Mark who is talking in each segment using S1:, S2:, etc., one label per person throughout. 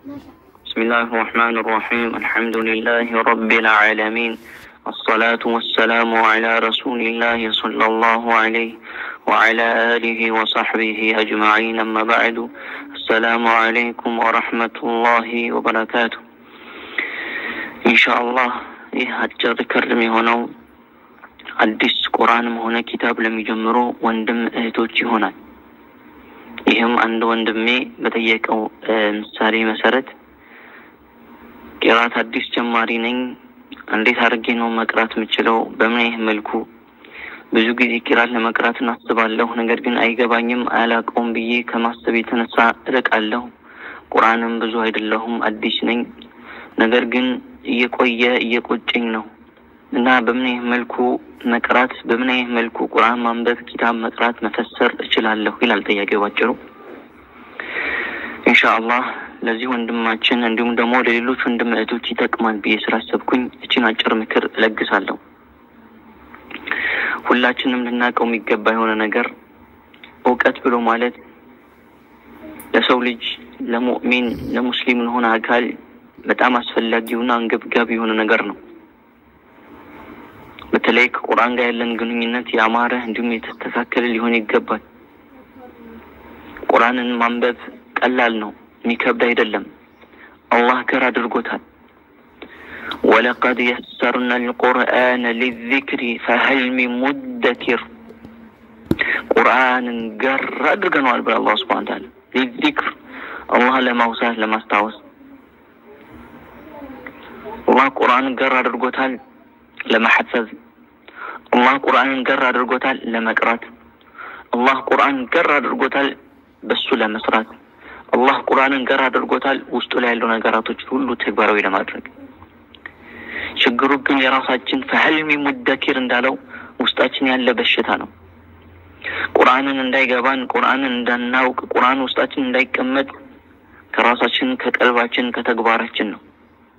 S1: بسم الله الرحمن الرحيم الحمد لله رب العالمين الصلاة والسلام على رسول الله صلى الله عليه وعلى آله وصحبه أجمعين أما بعد السلام عليكم ورحمة الله وبركاته إن شاء الله ይህ አጭር ክርም የሆነው አዲስ ቁርአንም ሆነ ኪታብ ለሚጀምሩ ወንድም እህቶች ይሆናል። ይህም አንድ ወንድሜ በጠየቀው ምሳሌ መሰረት ቂራት አዲስ ጀማሪ ነኝ፣ እንዴት አድርጌ ነው መቅራት የምችለው? በምን አይነት መልኩ? ብዙ ጊዜ ቂራት ለመቅራት እናስባለሁ፣ ነገር ግን አይገባኝም፣ አያላቀውም ብዬ ከማሰብ የተነሳ እርቃለሁ። ቁርአንም ብዙ አይደለሁም፣ አዲስ ነኝ። ነገር ግን እየቆየ እየቆጨኝ ነው እና በምን አይነት መልኩ መቅራት፣ በምን አይነት መልኩ ቁርአን ማንበብ፣ ኪታብ መቅራት፣ መፈሰር እችላለሁ ይላል ጥያቄው ባጭሩ። ኢንሻአላህ ለዚህ ወንድማችን እንዲሁም ደግሞ ለሌሎች ወንድም እህቶች ይጠቅማል ብዬ ስላሰብኩኝ እችን አጭር ምክር እለግሳለሁ። ሁላችንም ልናውቀው የሚገባ የሆነ ነገር እውቀት ብሎ ማለት ለሰው ልጅ ለሙእሚን ለሙስሊም ለሆነ አካል በጣም አስፈላጊውና አንገብጋቢ የሆነ ነገር ነው። በተለይ ከቁርአን ጋር ያለን ግንኙነት ያማረ እንዲሁም የተስተካከለ ሊሆን ይገባል። ቁርአንን ማንበብ ቀላል ነው፣ የሚከብድ አይደለም። አላህ ገር አድርጎታል። ወለቀድ የሰርና ልቁርአን ሊዚክሪ ፈሀል ሚን ሙደኪር ቁርአንን ገር አድርገነዋል ብለ አላህ ስብሐነ ተዓላ ሊዚክር አላህ ለማውሳት ለማስታወስ አላህ ቁርአንን ገር አድርጎታል ለመሐፈዝ አላህ ቁርአንን ገር አድርጎታል ለመቅራት አላህ ቁርአንን ገር አድርጎታል በሱ ለመስራት አላህ ቁርአንን ገር አድርጎታል ውስጡ ላይ ያሉ ነገራቶች ሁሉ ተግባራዊ ለማድረግ ችግሩ ግን የራሳችን ፈህልሚ ሙደኪር እንዳለው ውስጣችን ያለ በሽታ ነው ቁርአንን እንዳይገባን ቁርአንን እንዳናውቅ ቁርአን ውስጣችን እንዳይቀመጥ ከራሳችን ከቀልባችን ከተግባራችን ነው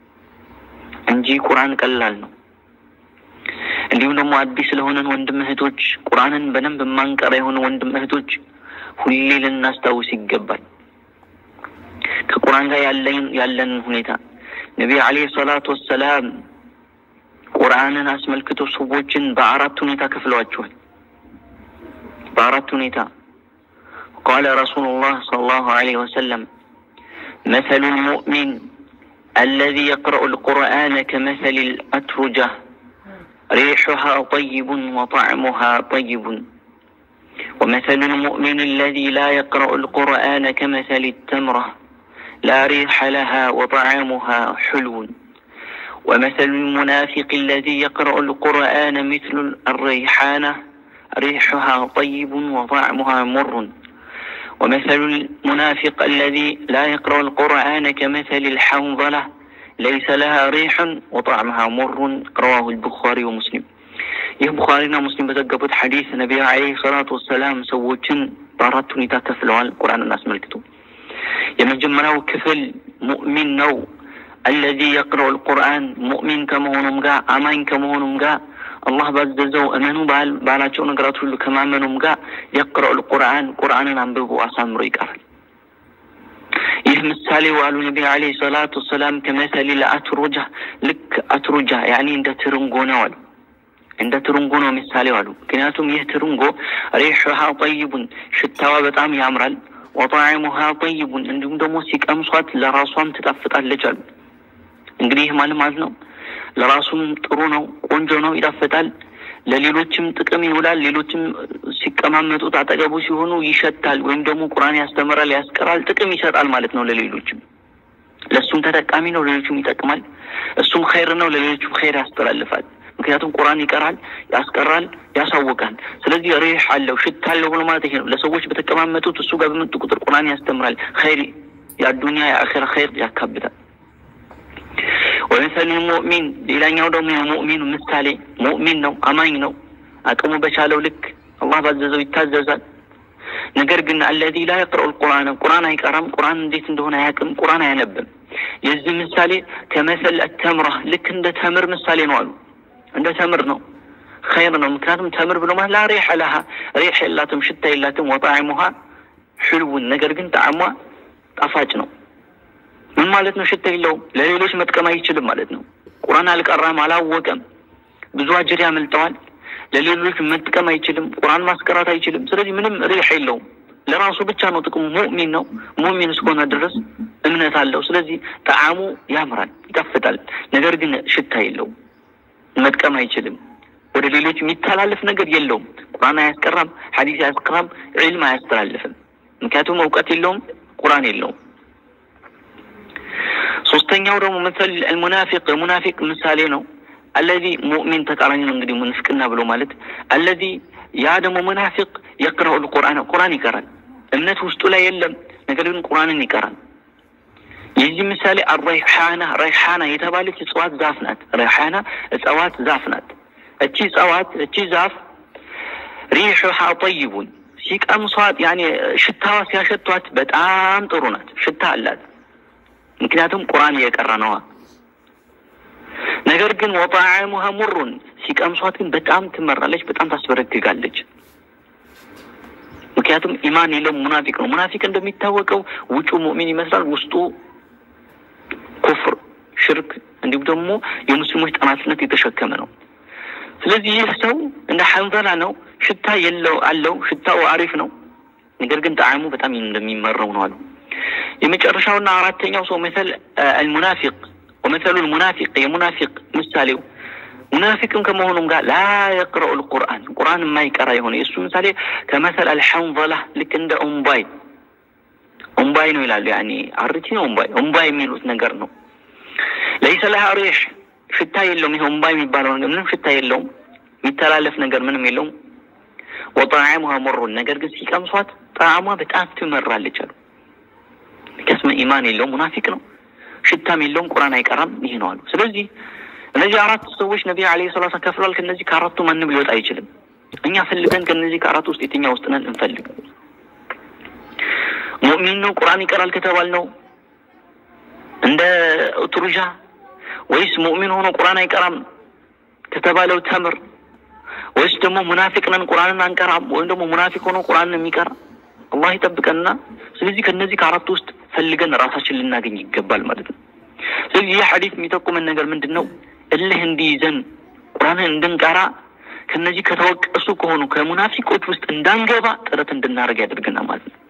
S1: እንጂ ቁርአን ቀላል ነው እንዲሁም ደግሞ አዲስ ስለሆነን ወንድም እህቶች ቁርአንን በደንብ የማንቀራ የሆነ ወንድም እህቶች ሁሌ ልናስታውስ ይገባል ከቁርአን ጋር ያለን ያለንን ሁኔታ ነቢይ አለይሂ ሰላቱ ወሰላም ቁርአንን አስመልክቶ ሰዎችን በአራት ሁኔታ ከፍለዋቸዋል በአራት ሁኔታ ቃለ ረሱሉላህ ሰለላሁ ዐለይሂ ወሰለም مثل المؤمن الذي يقرأ القرآن كمثل الأترجة ريحها طيب وطعمها طيب ومثل المؤمن الذي لا يقرأ القرآن كمثل التمرة لا ريح لها وطعامها حلو ومثل المنافق الذي يقرأ القرآن مثل الريحانة ريحها طيب وطعمها مر ومثل المنافق الذي لا يقرأ القرآن كمثل الحنظلة ليس لها ريح وطعمها مر رواه البخاري ومسلم ይህ ቡኻሪና ሙስሊም በዘገቡት ሐዲስ ነቢዩ አለይሂ ሰላቱ ወሰላም ሰዎችን በአራት ሁኔታ ከፍለዋል ቁርአንን አስመልክቶ የመጀመሪያው ክፍል ሙእሚን ነው አለዚ የቅረው ልቁርአን ሙእሚን ከመሆኑም ጋር አማኝ ከመሆኑም ጋር አላህ ባዘዘው እመኑ ባላቸው ነገራት ሁሉ ከማመኑም ጋር የቅረው ልቁርአን ቁርአንን አንብቦ አሳምሮ ይቀራል ይህ ምሳሌ ዋሉ ነቢ አለይሂ ሰላቱ ወሰላም ከመሰሊ ለአትሩጃ ልክ አትሩጃ ያኒ እንደ ትርንጎ ነው አሉ እንደ ትርንጎ ነው ምሳሌ አሉ ምክንያቱም ይህ ትርንጎ ሪሑሃ ጠይቡን ሽታዋ በጣም ያምራል ወጣዕሙሃ ጠይቡን እንዲሁም ደግሞ ሲቀምሷት ለራሷም ትጣፍጣለች አሉ እንግዲህ ይህ ማለት ማለት ነው ለራሱም ጥሩ ነው ቆንጆ ነው ይጣፍጣል ለሌሎችም ጥቅም ይውላል ሌሎችም ሲቀማመጡት አጠገቡ ሲሆኑ ይሸታል ወይም ደግሞ ቁርአን ያስተምራል ያስቀራል ጥቅም ይሰጣል ማለት ነው ለሌሎችም ለእሱም ተጠቃሚ ነው ለሌሎችም ይጠቅማል እሱም ኸይር ነው ለሌሎችም ኸይር ያስተላልፋል ምክንያቱም ቁርአን ይቀራል ያስቀራል ያሳውቃል ስለዚህ ሪህ አለው ሽታ አለው ብሎ ማለት ይሄ ነው ለሰዎች በተቀማመጡት እሱ ጋር በመጡ ቁጥር ቁርአን ያስተምራል ኸይር የአዱኒያ የአኼራ ኸይር ያካብታል ወመሰሉ ሙእሚን ሌላኛው ደግሞ የሙእሚኑ ምሳሌ ሙእሚን ነው አማኝ ነው አቅሙ በቻለው ልክ አላህ ባዘዘው ይታዘዛል ነገር ግን አለዚ ላ የቅረኡ ልቁርአን ቁርአን አይቀራም ቁርአን እንዴት እንደሆነ አያውቅም ቁርአን አያነብም የዚህ ምሳሌ ከመሰል ተምራ ልክ እንደ ተምር ምሳሌ ነው አሉ እንደ ተምር ነው ኸይር ነው ምክንያቱም ተምር ብሎ ማለት ላ ሪሕ ለሃ ሪሕ የላትም ሽታ የላትም ወጣዕሙሃ ሕልውን ነገር ግን ጣዕሟ ጣፋጭ ነው ምን ማለት ነው? ሽታ የለውም፣ ለሌሎች መጥቀም አይችልም ማለት ነው። ቁርአን አልቀራም፣ አላወቀም፣ ብዙ አጅር ያመልጠዋል። ለሌሎች መጥቀም አይችልም፣ ቁርአን ማስቀራት አይችልም። ስለዚህ ምንም ሪሕ የለውም፣ ለራሱ ብቻ ነው ጥቅሙ። ሙእሚን ነው። ሙእሚን እስከሆነ ድረስ እምነት አለው። ስለዚህ ጣዕሙ ያምራል፣ ይጣፍጣል። ነገር ግን ሽታ የለውም፣ መጥቀም አይችልም። ወደ ሌሎች የሚተላለፍ ነገር የለውም። ቁርአን አያስቀራም፣ ሐዲስ አያስቀራም፣ ዒልም አያስተላልፍም። ምክንያቱም እውቀት የለውም፣ ቁርአን የለውም። ሶስተኛው ደግሞ መሰል አልሙናፊቅ ሙናፊቅ ምሳሌ ነው። አለዚ ሙእሚን ተቃራኒ ነው እንግዲህ ሙንፍቅና ብሎ ማለት አለዚ ያ ደግሞ ሙናፊቅ የቅረኡ ልቁርአን ቁርአን ይቀራል። እምነት ውስጡ ላይ የለም፣ ነገር ግን ቁርአንን ይቀራል። የዚህ ምሳሌ አረይሓና ረይሓና የተባለች እጽዋት ዛፍ ናት። ረይሓና እጽዋት ዛፍ ናት። እቺ እጽዋት እቺ ዛፍ ሪሑሃ ጠይቡን ሲቀምሷት ያኔ ሽታዋ ሲያሸቷት በጣም ጥሩ ናት፣ ሽታ አላት። ምክንያቱም ቁርአን እየቀራ ነዋ። ነገር ግን ወጣዕሙሃ ሙሩን ሲቀምሷት ግን በጣም ትመራለች፣ በጣም ታስበረግጋለች። ምክንያቱም ኢማን የለውም፣ ሙናፊቅ ነው። ሙናፊቅ እንደሚታወቀው ውጩ ሙእሚን ይመስላል፣ ውስጡ ኩፍር፣ ሽርክ እንዲሁም ደግሞ የሙስሊሞች ጠላትነት የተሸከመ ነው። ስለዚህ ይህ ሰው እንደ ሐንዘላ ነው። ሽታ የለው አለው፣ ሽታው አሪፍ ነው። ነገር ግን ጣዕሙ በጣም እንደሚመረው ነው አሉ። የመጨረሻውና አራተኛው ሰው መሰል አልሙናፊቅ ወመሰሉ ልሙናፊቅ የሙናፊቅ ምሳሌው ሙናፊቅም ከመሆኑም ጋር ላ የቅረኡ ልቁርአን ቁርአን የማይቀራ የሆነ የእሱ ምሳሌ ከመሰል አልሐንዘላ ልክ እንደ ኡምባይ ኡምባይ ነው ይላሉ። ያኔ አርቲ ነው ኡምባይ ኡምባይ የሚሉት ነገር ነው። ለይሰ ለሃ ሪሕ ሽታ የለውም። ይሄ ኡምባይ የሚባለው ነገር ምንም ሽታ የለውም። የሚተላለፍ ነገር ምንም የለውም። ወጣዕሙሃ ሙሩን ነገር ግን ሲቀምሷት ጣዕሟ በጣም ትመራለች አሉ። ከስመ ኢማን የለውም፣ ሙናፊቅ ነው። ሽታም የለውም፣ ቁርአን አይቀራም። ይህ ነው አሉ። ስለዚህ እነዚህ አራት ሰዎች ነቢ ዓለይሂ ሰላቱ ወሰላም ከፍሏል። ከእነዚህ ከአራቱ ማንም ሊወጣ አይችልም። እኛ ፈልገን ከእነዚህ ከአራቱ ውስጥ የትኛው ውስጥ ነን እንፈልግ። ሙእሚን ነው ቁርአን ይቀራል ከተባል ነው እንደ ኡትሩጃ ወይስ ሙእሚን ሆኖ ቁርአን አይቀራም ከተባለው ተምር ወይስ ደግሞ ሙናፊቅ ነን ቁርአንን አንቀራም ወይም ደግሞ ሙናፊቅ ሆኖ ቁርአንን የሚቀራ አላህ ይጠብቀንና ስለዚህ ከነዚህ ከአራቱ ውስጥ ፈልገን ራሳችን ልናገኝ ይገባል ማለት ነው። ስለዚህ ይህ ሐዲስ የሚጠቁመን ነገር ምንድን ነው? እልህ እንዲይዘን ቁርአንን እንድንቀራ ከነዚህ ከተወቀሱ ከሆኑ ከሙናፊቆች ውስጥ እንዳንገባ ጥረት እንድናደርግ ያደርገናል ማለት ነው።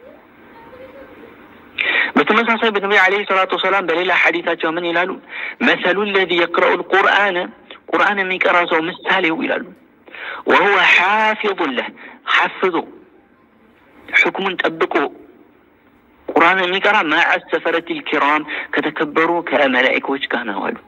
S1: በተመሳሳይ በነቢ ዓለይሂ ሰላቱ ወሰላም በሌላ ሐዲታቸው ምን ይላሉ? መሰሉ ለዚ የቅረኡ ልቁርአን ቁርአን የሚቀራ ሰው ምሳሌው ይላሉ ወሁወ ሓፊظ ለህ ሓፍዞ ሕክሙን ጠብቆ ቁርአን የሚቀራ ማዐ ሰፈረት ልኪራም ከተከበሩ ከመላኢካዎች ጋር ነው አሉ።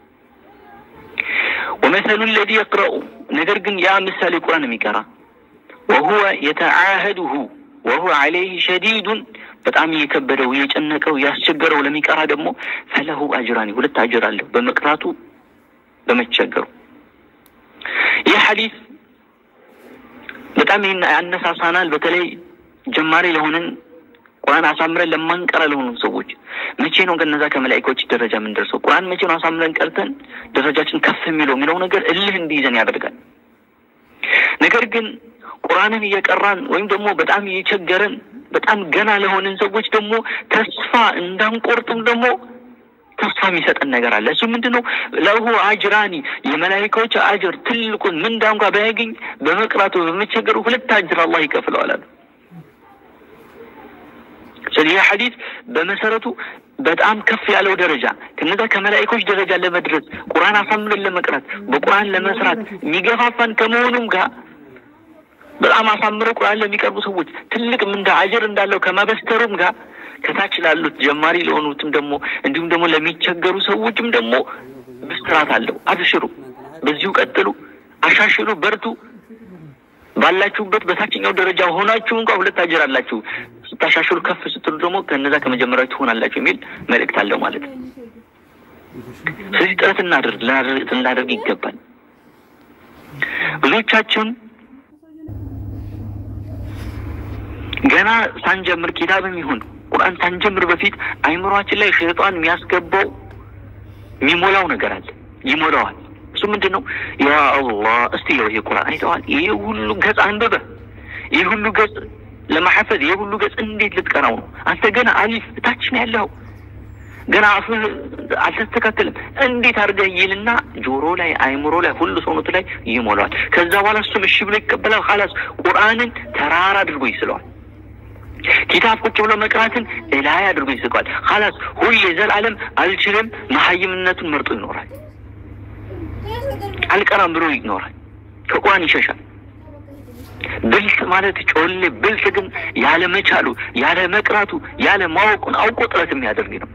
S1: ወመሰሉ ለዚ የቅረኡ ነገር ግን ያ ምሳሌ ቁርአን የሚቀራ ወሁወ የተዓህድሁ ወሁወ ዓለይህ ሸዲዱን በጣም እየከበደው እየጨነቀው ያስቸገረው ለሚቀራ ደግሞ ፈለሁ አጅራኒ ሁለት አጅር አለው በመቅራቱ በመቸገሩ። ይህ ሐዲስ በጣም ይህን ያነሳሳናል። በተለይ ጀማሪ ለሆንን ቁርአን አሳምረን ለማንቀራ ለሆኑ ሰዎች መቼ ነው ከነዛ ከመላኢኮች ደረጃ የምንደርሰው? ቁርአን መቼ ነው አሳምረን ቀርተን ደረጃችን ከፍ የሚለው የሚለው ነገር እልህ እንዲይዘን ያደርጋል። ነገር ግን ቁርአንን እየቀራን ወይም ደግሞ በጣም እየቸገረን በጣም ገና ለሆንን ሰዎች ደግሞ ተስፋ እንዳንቆርጥም ደግሞ ተስፋ የሚሰጠን ነገር አለ። እሱ ምንድን ነው? ለሁ አጅራኒ የመላኢካዎች አጅር ትልቁን ምንዳ እንኳ ባያገኝ በመቅራቱ በመቸገሩ ሁለት አጅር አላህ ይከፍለዋል አሉ። ስለዚህ ይህ ሐዲስ በመሰረቱ በጣም ከፍ ያለው ደረጃ ከነዛ ከመላኢኮች ደረጃ ለመድረስ ቁርአን አሳምረን ለመቅራት በቁርአን ለመስራት የሚገፋፋን ከመሆኑም ጋር በጣም አሳምረው ቁርአን ለሚቀርቡ ሰዎች ትልቅ ምንዳ አጅር እንዳለው ከማበስተሩም ጋር ከታች ላሉት ጀማሪ ለሆኑትም ደግሞ እንዲሁም ደግሞ ለሚቸገሩ ሰዎችም ደግሞ ብስራት አለው። አብሽሩ፣ በዚሁ ቀጥሉ፣ አሻሽሉ፣ በርቱ። ባላችሁበት በታችኛው ደረጃ ሆናችሁ እንኳ ሁለት አጅር አላችሁ። ስታሻሽሉ ከፍ ስትሉ ደግሞ ከነዛ ከመጀመሪያው ትሆናላችሁ የሚል መልእክት አለው ማለት ነው። ስለዚህ ጥረት እናድርግ ልናደርግ ይገባል። ብዙዎቻችን ገና ሳንጀምር ኪታብም ይሁን ቁርአን ሳንጀምር በፊት አይምሯችን ላይ ሸይጣን የሚያስገባው የሚሞላው ነገር አለ፣ ይሞላዋል። እሱ ምንድን ነው? ያ አላህ እስቲ ይኸው ይሄ ቁርአን አይተዋል። ይሄ ሁሉ ገጽ አንብበ ይሄ ሁሉ ገጽ ለማሐፈዝ ይሄ ሁሉ ገጽ እንዴት ልትቀራው ነው? አንተ ገና አሊፍ እታች ነው ያለው። ገና አፍህ አልተስተካከልም እንዴት አድርገህ ይልና ጆሮ ላይ አይምሮ ላይ ሁሉ ሰውነቱ ላይ ይሞላዋል። ከዛ በኋላ እሱም እሺ ብሎ ይቀበላል። ኻላስ ቁርአንን ተራራ አድርጎ ይስለዋል። ኪታብ ቁጭ ብሎ መቅራትን እላይ አድርጎ ይስቀዋል። ኻላስ ሁሌ ዘላለም አልችልም መሀይምነቱን መርጦ ይኖራል። አልቀራም ብሎ ይኖራል። ከቁርአን ይሸሻል። ብልጥ ማለት ጮሌ ብልጥ ግን ያለ መቻሉ ያለ መቅራቱ ያለ ማወቁን አውቆ ጥረት የሚያደርግ ነው።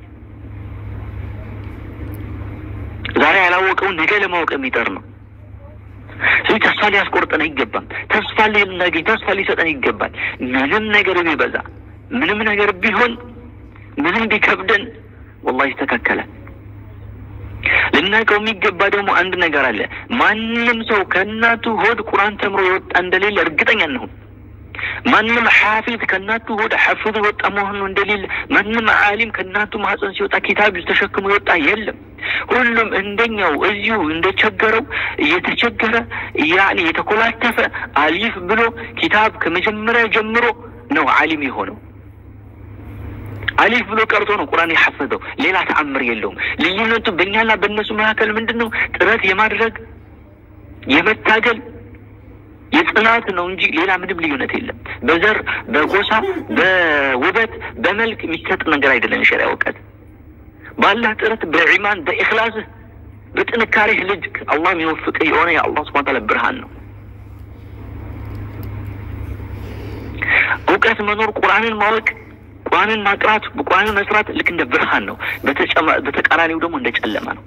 S1: ዛሬ ያላወቀውን ነገ ለማወቅ የሚጠር ነው። ስለዚህ ተስፋ ሊያስቆርጠን አይገባም። ተስፋ ልናገኝ ተስፋ ሊሰጠን ይገባል። ምንም ነገር ቢበዛ ምንም ነገር ቢሆን ምንም ቢከብደን ወላሂ ይስተካከላል። ልናውቀው የሚገባ ደግሞ አንድ ነገር አለ። ማንም ሰው ከእናቱ ሆድ ቁርአን ተምሮ የወጣ እንደሌለ እርግጠኛ እንሁን። ማንም ሐፊዝ ከእናቱ ሆድ ሐፍዞ የወጣ መሆኑ እንደሌለ፣ ማንም ዓሊም ከእናቱ ማህፀን ሲወጣ ኪታብ ተሸክሞ የወጣ የለም። ሁሉም እንደኛው እዚሁ እንደቸገረው እየተቸገረ ያኔ የተኮላተፈ አሊፍ ብሎ ኪታብ ከመጀመሪያ ጀምሮ ነው ዓሊም የሆነው። አሊፍ ብሎ ቀርቶ ነው ቁርአን የሐፈዘው። ሌላ ተአምር የለውም። ልዩነቱ በእኛና በእነሱ መካከል ምንድን ነው? ጥረት የማድረግ የመታገል የጽናት ነው እንጂ ሌላ ምንም ልዩነት የለም። በዘር በጎሳ በውበት በመልክ የሚሰጥ ነገር አይደለም። የሸሪያ እውቀት ባላህ ጥረት በኢማን በኢኽላስህ በጥንካሬህ ልጅ አላህ የሚወፍቅህ የሆነ የአላህ ስብሐ ወተዓላ ብርሃን ነው። እውቀት መኖር ቁርአንን ማወቅ ቁርአንን ማቅራት ቁርአንን መስራት ልክ እንደ ብርሃን ነው። በተቃራኒው ደግሞ እንደ ጨለማ ነው።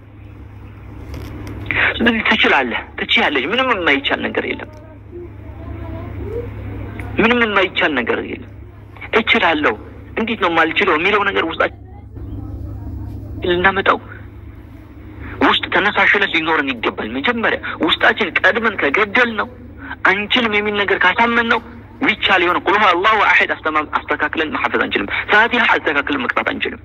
S1: ስለዚህ ትችላለህ፣ ትችያለሽ። ምንም የማይቻል ነገር የለም። ምንም የማይቻል ነገር የለም። እችላለሁ፣ እንዴት ነው የማልችለው የሚለው ነገር ውስጣችን ልናመጣው ውስጥ ተነሳሽነት ሊኖረን ይገባል። መጀመሪያ ውስጣችን ቀድመን ከገደል ነው አንችልም የሚል ነገር ካሳመን ነው ሚቻል የሆነ ቁል ሁወ አላሁ አሐድ አስተካክለን መሐፈዝ አንችልም። ፋቲሃ አስተካክለን መቅራት አንችልም።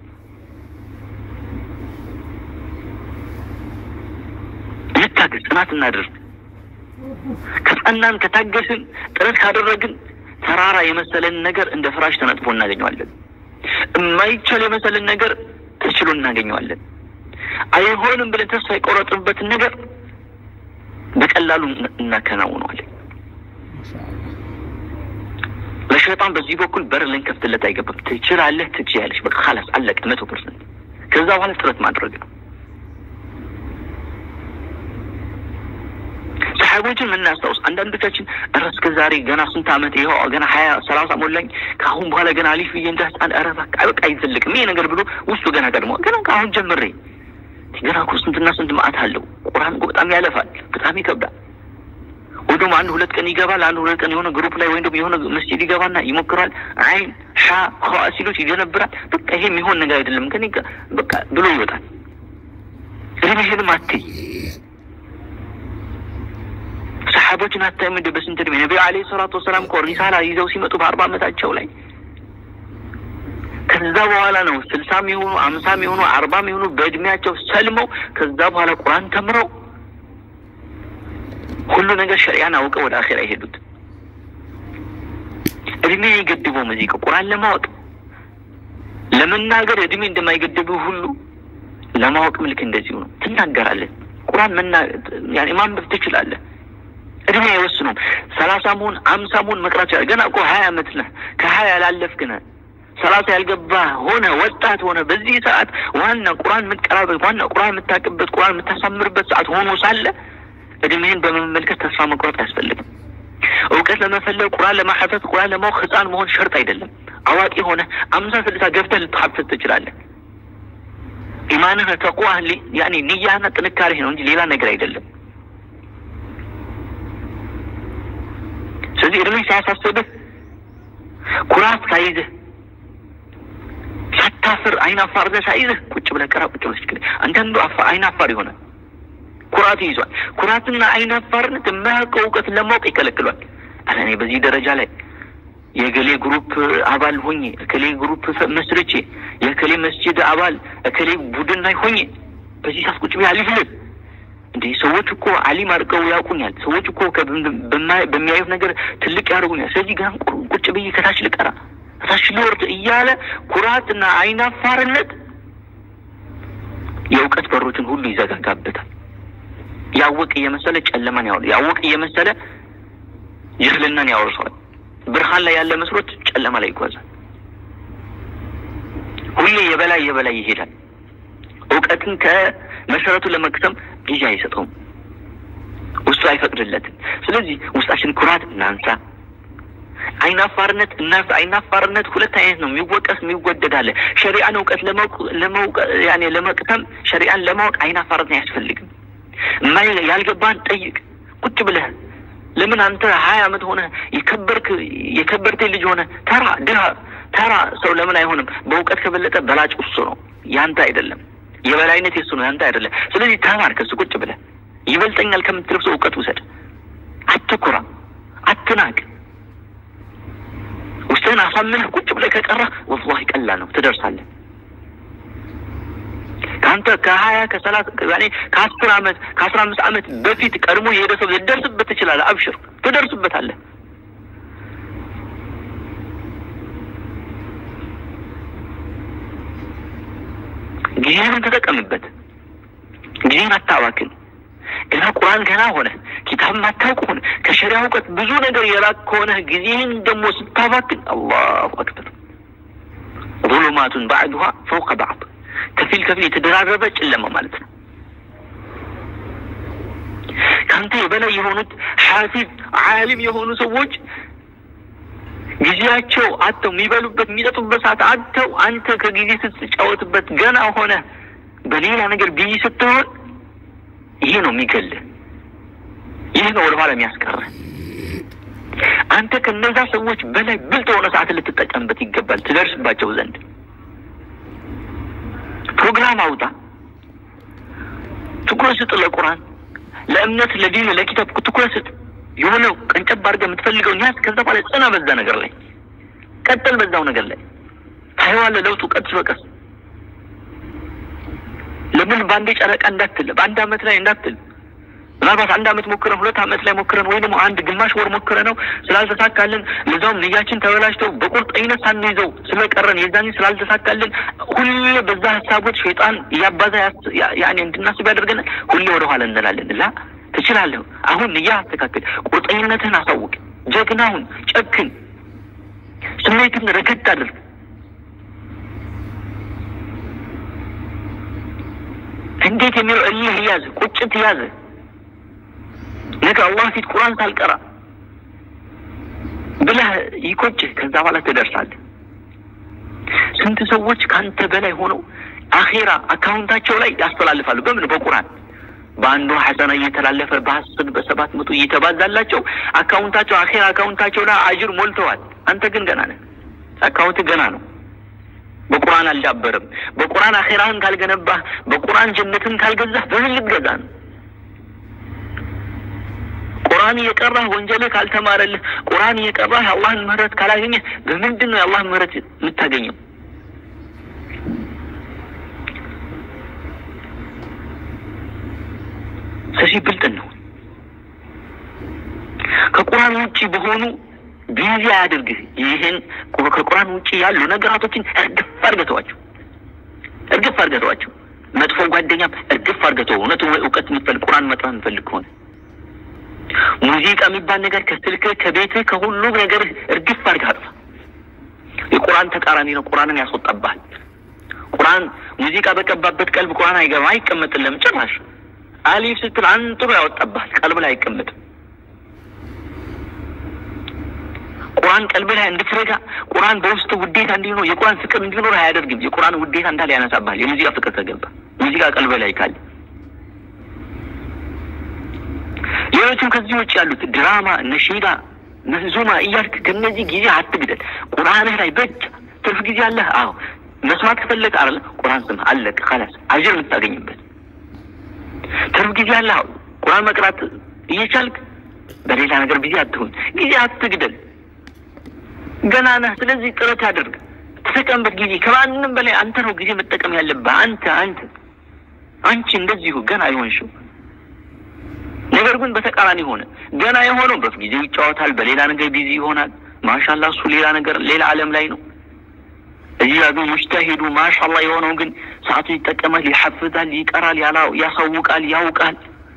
S1: እንታገዝ፣ ጽናት እናድርግ። ከጸናን ከታገስን፣ ጥረት ካደረግን ተራራ የመሰለን ነገር እንደ ፍራሽ ተነጥፎ እናገኘዋለን። የማይቻል የመሰለን ነገር ተችሎ እናገኘዋለን። አይሆንም ብለን ተስፋ የቆረጥንበትን ነገር በቀላሉ እናከናውነዋለን። ለሸይጣን በዚህ በኩል በር ልንከፍትለት አይገባም። ትችላለህ፣ ትችያለሽ፣ በቃ ኻላስ አለቀ፣ መቶ ፐርሰንት። ከዛ በኋላ ጥረት ማድረግ ነው። ሰሓቦችን የምናስታውስ አንዳንዶቻችን ኧረ እስከ ዛሬ ገና ስንት ዓመት ይኸው ገና ሀያ ሰላሳ ሞላኝ ከአሁን በኋላ ገና አሊፍ ብዬ እንደ ህፃን ኧረ በቃ በቃ አይዘልቅም ይሄ ነገር ብሎ ውስጡ ገና ቀድሞ ገና ከአሁን ጀምሬ ገና እኮ ስንትና ስንት ማዕት አለው። ቁርአን እኮ በጣም ያለፋል፣ በጣም ይከብዳል። ወይ ደግሞ አንድ ሁለት ቀን ይገባል። አንድ ሁለት ቀን የሆነ ግሩፕ ላይ ወይም ደግሞ የሆነ መስጂድ ይገባና ይሞክራል። አይን ሻ ኸ ሲሎች ይደነብራል። በቃ ይሄ የሚሆን ነገር አይደለም ከኔ በቃ ብሎ ይወጣል። እድሜህንም አትይ ሰሓቦችን አታይም እንደ በስንት እድሜ ነቢዩ ዓለይሂ ሰላቱ ወሰላም እኮ ሪሳላ ይዘው ሲመጡ በአርባ ዓመታቸው ላይ ከዛ በኋላ ነው ስልሳም የሆኑ አምሳም የሆኑ አርባም የሆኑ በእድሜያቸው ሰልመው ከዛ በኋላ ቁርአን ተምረው ሁሉ ነገር ሸሪያን አውቀው ወደ አኼራ የሄዱት። እድሜ አይገድበውም። እዚህ ቁርአን ለማወቅ ለመናገር እድሜ እንደማይገድብህ ሁሉ ለማወቅም ልክ እንደዚሁ ነው። ትናገራለህ። ቁርአን መና ያኔ ማንበብ ትችላለህ። እድሜ አይወስኑም። ሰላሳ መሆን አምሳ መሆን መቅራት ይችላል። ገና እኮ ሀያ አመት ነህ። ከሀያ ያላለፍክ ነህ። ሰላሳ ያልገባ ሆነ ወጣት ሆነ በዚህ ሰዓት ዋና ቁርአን የምትቀራበት ዋና ቁርአን የምታቅበት ቁርአን የምታሳምርበት ሰዓት ሆኖ ሳለ እድሜህን በመመልከት ተስፋ መቁረጥ አያስፈልግም። እውቀት ለመፈለግ ቁርአን ለማሐፈዝ ቁርአን ለማወቅ ህፃን መሆን ሸርጥ አይደለም። አዋቂ ሆነ አምሳ ስልሳ ገብተህ ልትሐፈዝ ትችላለህ። ኢማንህ ተቅዋህ ያኔ ንያህና ጥንካሬህ ነው እንጂ ሌላ ነገር አይደለም። ስለዚህ እድሜ ሳያሳስብህ ኩራት ሳይዝህ ሳታፍር አይን አፋርነህ ሳይዝህ ቁጭ ብለህ ቅራ። ቁጭ ብለህ ችግር አንዳንዱ አይን አፋር ይሆናል። ኩራት ይዟል። ኩራትና አይን አፋርነት የማያውቀው እውቀትን ለማወቅ ይከለክሏል። ኧረ እኔ በዚህ ደረጃ ላይ የገሌ ግሩፕ አባል ሆኜ እከሌ ግሩፕ መስርቼ የከሌ መስጂድ አባል እከሌ ቡድን ላይ ሆኜ በዚህ ሰዓት ቁጭ ብዬ አሊፍ ልል እንዴ ሰዎች እኮ አሊም አድርገው ያውቁኛል። ሰዎች እኮ በሚያዩት ነገር ትልቅ ያደርጉኛል። ስለዚህ ገና ቁጭ ብዬ ከታች ልቀራ ከታች ልወርድ እያለ ኩራትና አይናፋርነት የእውቀት በሮችን ሁሉ ይዘጋጋበታል። ያወቅ እየመሰለ ጨለማን ያወ ያወቅ እየመሰለ ጅህልናን ያወርሰዋል። ብርሃን ላይ ያለ መስሎት ጨለማ ላይ ይጓዛል። ሁሌ የበላይ የበላይ ይሄዳል። እውቀትን ከመሰረቱ ለመቅሰም ጊዜ አይሰጠውም። ውስጡ አይፈቅድለትም። ስለዚህ ውስጣችን ኩራት እናንሳ፣ አይናፋርነት እናንሳ። አይናፋርነት ሁለት አይነት ነው፣ የሚወቀስ የሚወደድ አለ። ሸሪዓን እውቀት ለማወቅ ያኔ ለመቅሰም ሸሪዓን ለማወቅ አይናፋርነት አያስፈልግም። ማይ ያልገባን ጠይቅ ቁጭ ብለህ ለምን አንተ ሀያ አመት ሆነ የከበርክ የከበርቴ ልጅ ሆነ ተራ ድሃ ተራ ሰው ለምን አይሆንም? በእውቀት ከበለጠ በላጭ እሱ ነው፣ ያንተ አይደለም። የበላይነት የሱ ነው፣ ያንተ አይደለም። ስለዚህ ተማር ከሱ ቁጭ ብለህ ይበልጠኛል ከምትለው ሰው እውቀት ውሰድ። አትኩራ፣ አትናቅ። ውስጥህን አሳምነህ ቁጭ ብለህ ከቀረህ ወላሂ ቀላል ነው፣ ትደርሳለህ። ከአንተ ከሀያ ከሰላሳ ያኔ ከአስር አመት ከአስራ አምስት አመት በፊት ቀድሞ የሄደ ሰው ልደርስበት ትችላለህ። አብሽር፣ ትደርስበታለህ። ጊዜህን ተጠቀምበት። ጊዜህን አታባክን። ገና ቁርአን ገና ሆነ ኪታብ ማታውቅ ሆነ ከሸሪያ እውቀት ብዙ ነገር የራቅ ከሆነ ጊዜህን ደግሞ ስታባክን አላሁ አክበር ظሉማቱን ባዕዱሃ ፈውቀ ባዕድ ከፊል ከፊል የተደራረበ ጨለማ ማለት ነው። ከአንተ የበላይ የሆኑት ሐፊዝ ዓሊም የሆኑ ሰዎች ጊዜያቸው አጥተው የሚበሉበት የሚጠጡበት ሰዓት አጥተው አንተ ከጊዜ ስትጫወትበት ገና ሆነ በሌላ ነገር ቢዚ ስትሆን ይሄ ነው የሚገልህ። ይህ ነው ወደኋላ የሚያስቀርህ። አንተ ከነዛ ሰዎች በላይ ብልጥ የሆነ ሰዓት ልትጠቀምበት ይገባል፣ ትደርስባቸው ዘንድ ፕሮግራም አውጣ። ትኩረት ስጥ ለቁርአን፣ ለእምነት፣ ለዲን፣ ለኪታብ ትኩረት ስጥ። የሆነ ቀንጨብ አድርገህ የምትፈልገውን ያዝ። ከዛ በኋላ ጽና በዛ ነገር ላይ ቀጥል፣ በዛው ነገር ላይ ታየዋለህ ለውጡ ቀስ በቀስ። ለምን በአንዴ ጨረቃ እንዳትል፣ በአንድ አመት ላይ እንዳትል። ምናልባት አንድ አመት ሞክረን ሁለት አመት ላይ ሞክረን ወይ ደግሞ አንድ ግማሽ ወር ሞክረ ነው ስላልተሳካልን፣ ለዛውም ንያችን ተበላሽተው በቁርጠኝነት ሳንይዘው ስለቀረን የዛኔ ስላልተሳካልን ሁሌ በዛ ሀሳቦች ሸይጣን እያባዛ ያኔ እንድናስብ ያደርገናል። ሁሌ ወደ ኋላ እንላለን። ላ ትችላለህ። አሁን ንያ አስተካክል፣ ቁርጠኝነትህን አሳውቅ፣ ጀግናሁን፣ ጨክን፣ ስሜትን ረገድ አድርግ። እንዴት የሚለው እልህ ያዝ፣ ቁጭት ያዝ። ነገ አላህ ፊት ቁርአን ሳልቀራ ብለህ ይቆጭህ። ከዛ በኋላ ትደርሳለህ። ስንት ሰዎች ከአንተ በላይ ሆነው አኼራ አካውንታቸው ላይ ያስተላልፋሉ። በምን በቁርአን በአንዱ ሐሰና እየተላለፈ በአስር በሰባት መቶ እየተባዛላቸው አካውንታቸው አኼራ አካውንታቸው ላይ አጅር ሞልተዋል። አንተ ግን ገና ነህ። አካውንት ገና ነው። በቁርአን አልዳበርም። በቁርአን አኼራህን ካልገነባህ፣ በቁርአን ጀነትን ካልገዛህ በምን ልትገዛ ነው? ቁርአን እየቀራህ ወንጀልህ ካልተማረልህ፣ ቁርአን እየቀራህ የአላህን ምህረት ካላገኘህ በምንድን ነው የአላህን ምህረት የምታገኘው? ስለዚህ ብልጥን ነው። ከቁርአን ውጪ በሆኑ ቢዚ አያድርግህ። ይህን ከቁርአን ውጪ ያሉ ነገራቶችን እርግፍ አድርገተዋቸው፣ እርግፍ አድርገተዋቸው። መጥፎ ጓደኛም እርግፍ አድርገተው። እውነቱ እውቀት የምትፈልግ ቁርአን መጥራት የምትፈልግ ከሆነ ሙዚቃ የሚባል ነገር ከስልክህ ከቤትህ ከሁሉ ነገር እርግፍ አድርገህ አጥፋ። የቁርአን ተቃራኒ ነው። ቁርአንን ያስወጣብሃል። ቁርአን ሙዚቃ በቀባበት ቀልብ ቁርአን አይገባ አይቀመጥልም ጭራሽ። አሊፍ ስትል አንጥሮ ያወጣብሃል። ቀልብ ላይ አይቀመጥም። ቁርአን ቀልብ ላይ እንድትረጋ ቁርአን በውስጥ ውዴታ እንዲኖር የቁርአን ፍቅር እንዲኖር አያደርግም። የቁርአን ውዴታ እንዳለ ያነሳብሃል። የሙዚቃ ፍቅር ከገባ ሙዚቃ ቀልብ ላይ ካለ ሌሎችም ከዚህ ውጭ ያሉት ድራማ፣ ነሺዳ፣ መንዙማ እያልክ ከነዚህ ጊዜ አትግደል። ቁርአንህ ላይ በእጅ ትርፍ ጊዜ አለህ። አዎ መስማት ከፈለግ አለ ቁርአን ስም አለቅ ካላስ አጅር የምታገኝበት ትርፍ ጊዜ አለህ። አዎ ቁርአን መቅራት እየቻልክ በሌላ ነገር ጊዜ አትሁን። ጊዜ አትግደል። ገና ነህ። ስለዚህ ጥረት አድርግ፣ ተጠቀምበት። ጊዜ ከማንም በላይ አንተ ነው ጊዜ መጠቀም ያለብህ። አንተ አንተ አንቺ እንደዚሁ ገና አይሆንሽው ነገር ግን በተቃራኒ ሆነ። ገና የሆነው በጊዜው ይጫወታል፣ በሌላ ነገር ቢዚ ይሆናል። ማሻላ እሱ ሌላ ነገር ሌላ ዓለም ላይ ነው። እዚህ ጋር ግን ሙጅተሂዱ ማሻላ የሆነው ግን ሰዓቱ ይጠቀማል፣ ይሐፍዛል፣ ይቀራል፣ ያሳውቃል፣ ያውቃል፣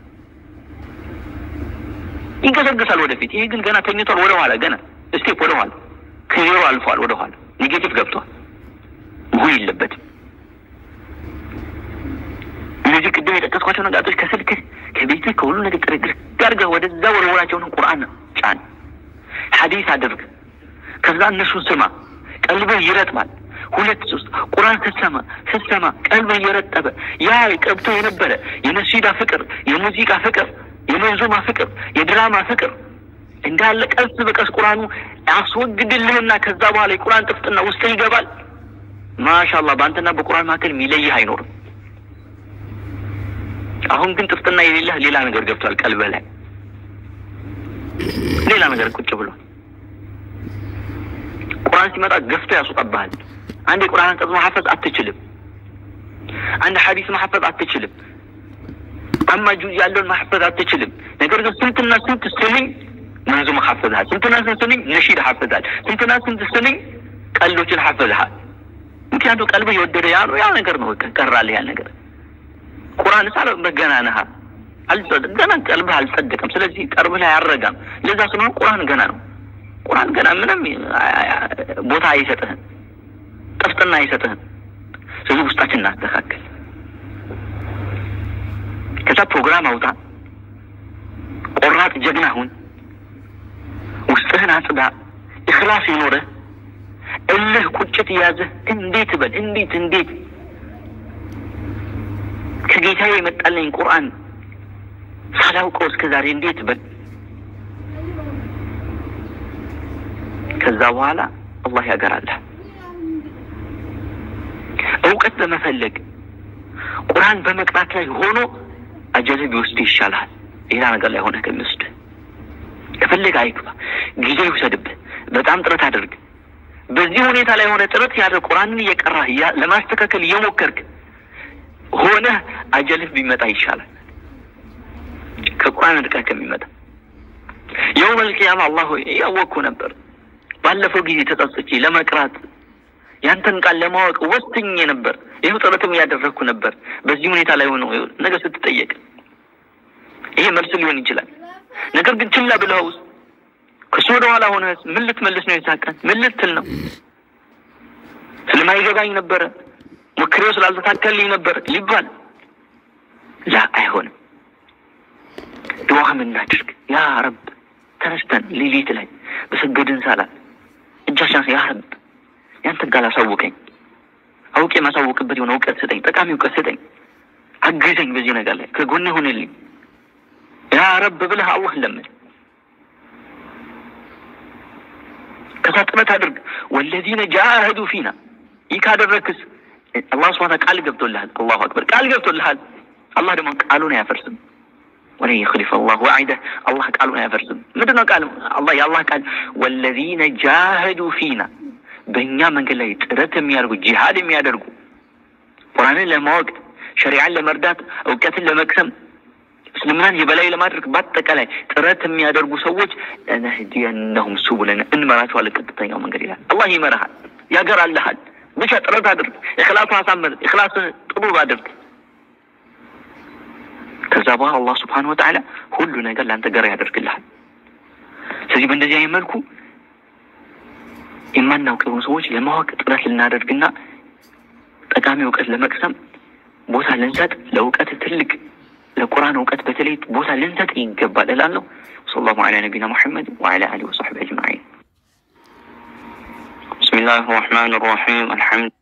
S1: ይንቀሰግሳል ወደፊት። ይሄ ግን ገና ተኝቷል፣ ወደ ኋላ ገና ስቴፕ ወደ ኋላ ከዜሮ አልፏል፣ ወደ ኋላ ኔጌቲቭ ገብቷል። መሆን የለበትም። እነዚህ ቅድም የጠቀስኳቸው ነገሮች ከስልክህ ከቤትህ ከሁሉ ነገር ጥርግር ጋርገህ ወደዛ ወረወራቸውን ቁርአን ጫን፣ ሐዲስ አድርግ። ከዛ እነሱን ስማ፣ ቀልብህ ይረጥባል። ሁለት ሶስት ቁርአን ስትሰማ ስትሰማ ቀልብህ እየረጠበ ያ ቀብቶ የነበረ የነሲዳ ፍቅር፣ የሙዚቃ ፍቅር፣ የመንዙማ ፍቅር፣ የድራማ ፍቅር እንዳለ ቀስ በቀስ ቁርአኑ አስወግድልህና ከዛ በኋላ የቁርአን ጥፍጥና ውስጥ ይገባል። ማሻአላህ በአንተና በቁርአን መካከል የሚለይህ አይኖርም። አሁን ግን ጥፍጥና የሌለህ ሌላ ነገር ገብቷል። ቀልበህ ላይ ሌላ ነገር ቁጭ ብሏል። ቁርአን ሲመጣ ገፍቶ ያስወጣብሃል። አንድ የቁርአን አንቀጽ መሐፈዝ አትችልም። አንድ ሐዲስ መሐፈዝ አትችልም። አማ ጁዝ ያለውን መሐፈዝ አትችልም። ነገር ግን ስንትና ስንት ስንኝ መንዙም ሐፈዝሃል። ስንትና ስንት ስንኝ ነሺድ ሐፈዝሃል። ስንትና ስንት ስንኝ ቀልዶችን ሐፈዝሃል። ምክንያቱም ቀልብህ የወደደ ያ ያ ነገር ነው። ቀራልህ ያ ነገር ቁርአን ሳለ በገና ነህ ገና ቀልብህ አልጸደቀም። ስለዚህ ቀልብህ ላይ አያረጋም። ለዛ ስለሆነ ቁርአን ገና ነው። ቁርአን ገና ምንም ቦታ አይሰጥህም፣ ጥፍጥና አይሰጥህም። ስለዚህ ውስጣችን እናስተካከል። ከዛ ፕሮግራም አውጣ፣ ቆራጥ ጀግና ሁን፣ ውስጥህን አጽዳ፣ እክላስ ይኖርህ። እልህ ቁጭት የያዘህ እንዴት በል እንዴት እንዴት ከጌታዬ የመጣልኝ ቁርአን ሳላውቀው እስከ ዛሬ እንዴት በል። ከዛ በኋላ አላህ ያገራልህ። እውቀት በመፈለግ ቁርአን በመቅራት ላይ ሆኖ አጀልህ ቢወስድ ይሻልሃል። ሌላ ነገር ላይ ሆነ ከሚወስድ ከፈለገ አይግባ፣ ጊዜ ይውሰድብህ። በጣም ጥረት አድርግ። በዚህ ሁኔታ ላይ ሆነ ጥረት ያደርግ ቁርአንን እየቀራህ ለማስተካከል እየሞከርክ ሆነህ አጀልህ ቢመጣ ይሻላል ከቁርአን ርቀህ ከሚመጣ። የውመል ቂያማ አላህ ሆይ እያወቅኩ ነበር ባለፈው ጊዜ ተጸጽቼ ለመቅራት ያንተን ቃል ለማወቅ ወስኜ ነበር። ይህ ጥረትም እያደረግኩ ነበር። በዚህ ሁኔታ ላይ ሆነ ነገ ስትጠየቅ ይሄ መልስ ሊሆን ይችላል። ነገር ግን ችላ ብለኸውስ ከሱ ወደ ኋላ ሆነ ምን ልትመልስ ነው? የሳቀን ምን ልትል ነው? ስለማይገባኝ ነበረ ሞክሬው ስላልተሳካልኝ ነበር ሊባል ላ አይሆንም። ድዋ ምናድርግ ያ ረብ ተነስተን ሌሊት ላይ በሰገድን ሳላት እጃችን ያ ረብ ያንተን ቃል አሳውቀኝ፣ አውቄ የማሳውቅበት የሆነ እውቀት ስጠኝ፣ ጠቃሚ እውቀት ስጠኝ፣ አግዘኝ፣ በዚህ ነገር ላይ ከጎኔ ሆንልኝ ያ ረብ ብለህ አላህ ለምን ከዛ ጥረት አድርግ። ወለዚነ ጃህዱ ፊና ይህ ካደረግክስ አላህ ስብሐ ቃል ገብቶልሃል። አላሁ አክበር ቃል ገብቶልሃል። አላህ ደግሞ ቃሉን አያፈርስም። ወለን የኽሊፈ አላህ ወዒደህ አላህ ቃሉን አያፈርስም። ምንድን ነው ቃል? አላህ የአላህ ቃል ወለዚነ ጃህዱ ፊና በእኛ መንገድ ላይ ጥረት የሚያደርጉ ጂሃድ የሚያደርጉ ቁርአንን ለማወቅ ሸሪዓን ለመርዳት እውቀትን ለመቅሰም እስልምናን የበላይ ለማድረግ በአጠቃላይ ጥረት የሚያደርጉ ሰዎች ለነህዲየነሁም ሱቡለን እንመራቸዋለን ቀጥተኛው መንገድ ይላል። አላህ ይመራሃል፣ ያገራልሃል። ብቻ ጥረት አድርግ። እክላሱ አሳምር፣ እክላስን ጥሩ አድርግ። ከዛ በኋላ አላህ ስብሓነሁ ወተዓላ ሁሉ ነገር ለአንተ ገር ያደርግልሃል። ስለዚህ በእንደዚህ አይነት መልኩ የማናውቅ የሆኑ ሰዎች ለማወቅ ጥረት ልናደርግና ጠቃሚ እውቀት ለመቅሰም ቦታ ልንሰጥ ለእውቀት ትልቅ ለቁርአን እውቀት በተለይ ቦታ ልንሰጥ ይገባል እላለሁ። ሰለላሁ ዐላ ነቢና ሙሐመድ ወዐላ አሊሂ ወሰሕቢሂ አጅመዒን። ብስሚላህ ራሕማን ራሒም አልሐምድ